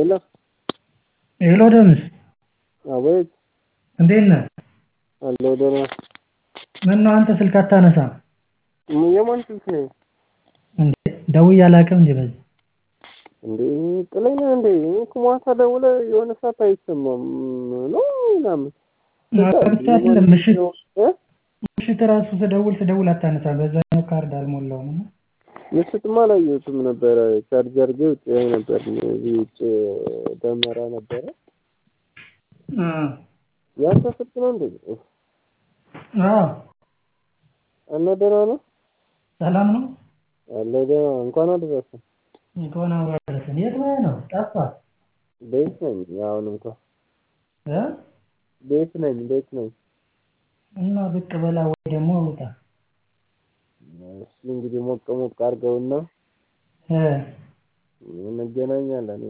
ሄሎ ሄሎ ደምስ አቤት እንዴት ነህ? አለሁ ደህና። ምነው አንተ ስልክ አታነሳም? የማን ስልክ ነው? እንዴ ደውዬ አላውቅም እንዴ በዚህ እንዴ ጥለኝ ነህ እንዴ? እኔ እኮ ማታ ደውለህ የሆነ ሰዓት አይሰማም ነው ምናምን ብቻ አይደለም ምሽት እ ምሽት እራሱ ስደውል ስደውል አታነሳም። በዛኛው ካርድ አልሞላውም እና ምሽትማ አላየሁትም ነበረ። ቻርጅ አድርጌ ውጭ ላይ ነበር። እዚህ ውጭ ደመራ ነበረ። እ ያንተ ስልክ ነው እንዴ? አዎ እና ደህና ነው? ሰላም ነው? አለሁ ደህና። እንኳን አደረሰ። እንኳን አብሮ አደረሰን። የት ነህ ነው? ጠፋህ ቤት ነኝ አሁን እንኳን እ ቤት ነኝ ቤት ነኝ። እና ብቅ በላ ወይ ደግሞ ውጣ እስኪ እንግዲህ ሞቅ ሞቅ አድርገውና እ እንገናኛለን።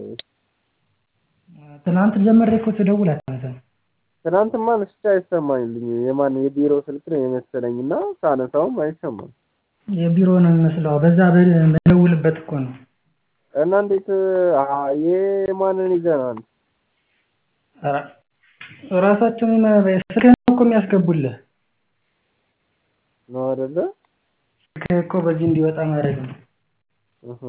ትናንት ጀምሬ እኮ ስደውል አታነሳም። ትናንትማ አንስቼ አይሰማኝልኝም። የማን የቢሮ ስልክ ነው የመሰለኝ እና ሳነሳውም አይሰማም። የቢሮ ነው የሚመስለው። በዛ በደውልበት እኮ ነው። እና እንዴት የማንን ይዘናል? ኧረ ራሳቸውን ስልክህን እኮ የሚያስገቡልህ ነው አይደለ? ስልክህ እኮ በዚህ እንዲወጣ ማድረግ ነው። እህ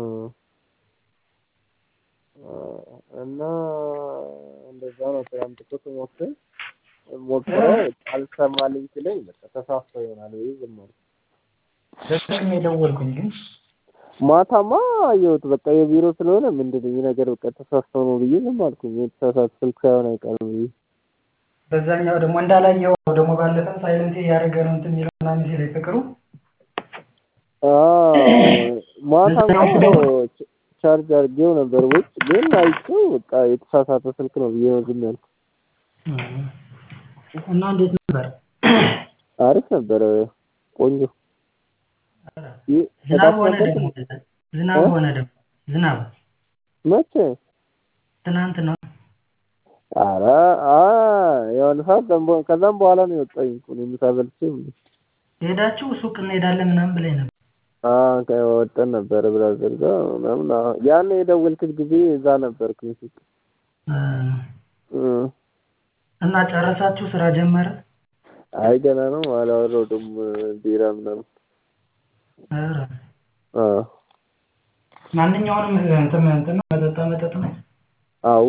እና እንደዛ ነው። ትናንት እኮ ስሞክር ሞክረው አልሰማልኝ ሲለኝ በቃ ተሳስቶ ይሆናል ብዬ ዝም አልኩ። በስልክ ነው የደወልኩኝ ግን ማታማ አየሁት በቃ የቢሮ ስለሆነ ምንድን ነው ይህ ነገር በቃ ተሳስቶ ነው ብዬ ዝም አልኩኝ። የተሳሳተ ስልክ ሳይሆን አይቀርም ብዬ በዛኛው ደግሞ እንዳላየው ደግሞ ባለፈም ሳይለንት እያደረገ ነው እንትን የሚለው ምናምን ሲለኝ ፍቅሩ ማታ እንኳን ቻርጅ አድርጌው ነበር ውጭ ግን አይቼው በቃ የተሳሳተ ስልክ ነው ብዬ ነው ዝም ያልኩት። እና እንዴት ነበር? አሪፍ ነበረ ቆንጆ። ዝናብ ሆነ ደግሞ ዝናብ ሆነ ደግሞ ዝናብ መቼ? ትናንት ነው። ኧረ የሆነ ሰዓት ከዛም በኋላ ነው የወጣኝ እኮ እኔ ምሳ በልቼ ሄዳችሁ ሱቅ እንሄዳለን ምናምን ብለኝ ነበር። ወጥተን ነበረ ብራዘር ጋር ምናምን ያኔ የደወልክት ጊዜ እዛ ነበርኩኝ ሱቅ እና ጨረሳችሁ? ስራ ጀመረ? አይ ገና ነው አላወራሁትም ቢራ ምናምን ኧረ አዎ ማንኛውንም እንትን እንትን ነው መጠጣ መጠጥ ነው። አዎ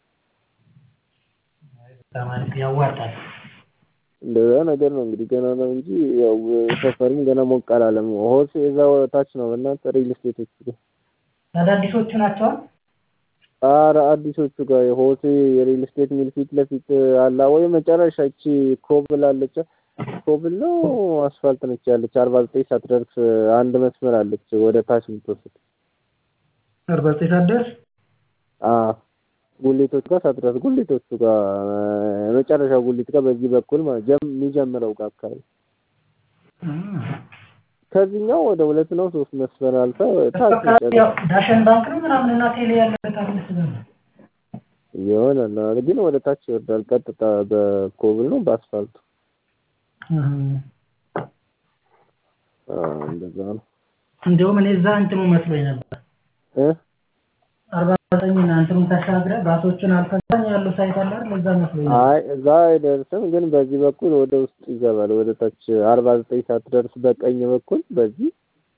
በጣም አሪፍ ያዋጣል። እንደዛ ነገር ነው እንግዲህ ገና ነው እንጂ ያው ሰፈርም ገና ሞቅ አላለም። ሆስ እዛው ታች ነው በእናትህ ሪል ስቴቶቹ ጋር አዳዲሶቹ ናቸዋል። ኧረ አዲሶቹ ጋር ሆሴ የሪል ስቴት ሚል ፊት ለፊት አላ ወይ መጨረሻ እቺ ኮብል አለች ኮብል ነው አስፋልት ነች ያለች አርባ ዘጠኝ ሳትደርስ አንድ መስመር አለች ወደ ታች የምትወስድ አርባ ዘጠኝ ሳትደርስ አዎ ጉሊቶች ጋር ሳትደርስ ጉሊቶቹ ጋር መጨረሻ ጉሊት ጋር በዚህ በኩል የሚጀምረው ጋር አካባቢ ከዚህኛው ወደ ሁለት ነው ሶስት መስመር አልፈ ታች ዳሸን ባንክ ነው ምናምን እና ቴሌ ያለበት አለ ይሆናል ግን ወደ ታች ይወርዳል። ቀጥታ በኮብል ነው በአስፋልቱ እንደዛ ነው። እንዲሁም እኔ እዛ እንትኑ መስሎኝ ነበር እ አርባ ዘጠኝ እና እንትኑን ተሻግረህ ባሶቹን አልፈዛኝ ያለው ሳይት አለ አይደል? እዛ መስሎኝ ነበር። አይ እዛ አይደርስም፣ ግን በዚህ በኩል ወደ ውስጥ ይገባል። ወደ ታች አርባ ዘጠኝ ሳትደርስ በቀኝ በኩል በዚህ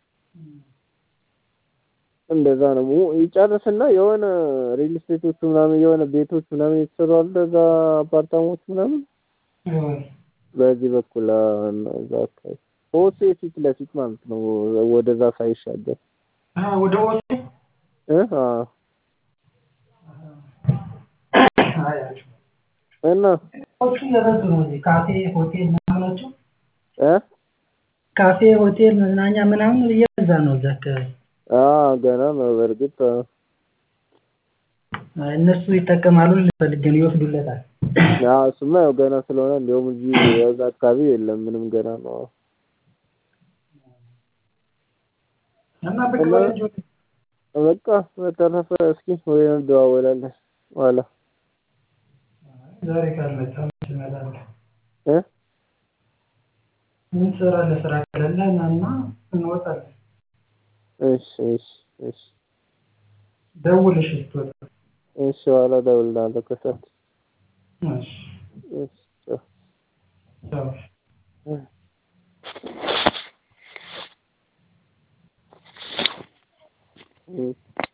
እንደዛ ነው ይጨርስና የሆነ ሪል ስቴቶቹ ምናምን የሆነ ቤቶች ምናምን የተሰሩ አሉ እዛ አፓርታማዎች ምናምን በዚህ በኩል እዛ አካባቢ ሆሴ ፊት ለፊት ማለት ነው። ወደዛ ሳይሻገር ወደ ሆሴ እ እና ሆቴሎቹ የበዙ ነው። እዚህ ካፌ ሆቴል ምናምኖቹ እ ካፌ ሆቴል መዝናኛ ምናምን እየበዛ ነው እዛ አካባቢ። አዎ ገና ነው በእርግጥ እነሱ ይጠቀማሉ ልፈልግ ነው ይወስዱለታል። አዎ እሱማ ያው ገና ስለሆነ እንዲያውም እዚህ እዛ አካባቢ የለም ምንም ገና ነው። እና ብቅ በል እንጂ በቃ በተረፈ እስኪ ወይ እንደዋወላለን ኋላ ዛሬ ካልመጣህ መች እመጣለሁ? እ ምን ትሰራለህ? ስራ ከሌለ ና እና እንወጣለን። እሺ እሺ እሺ ደውል እሺ ስትወጣ እሺ ኋላ እደውልልሃለሁ ከሰዓት። እሺ እሺ ቻው። ቻው። እም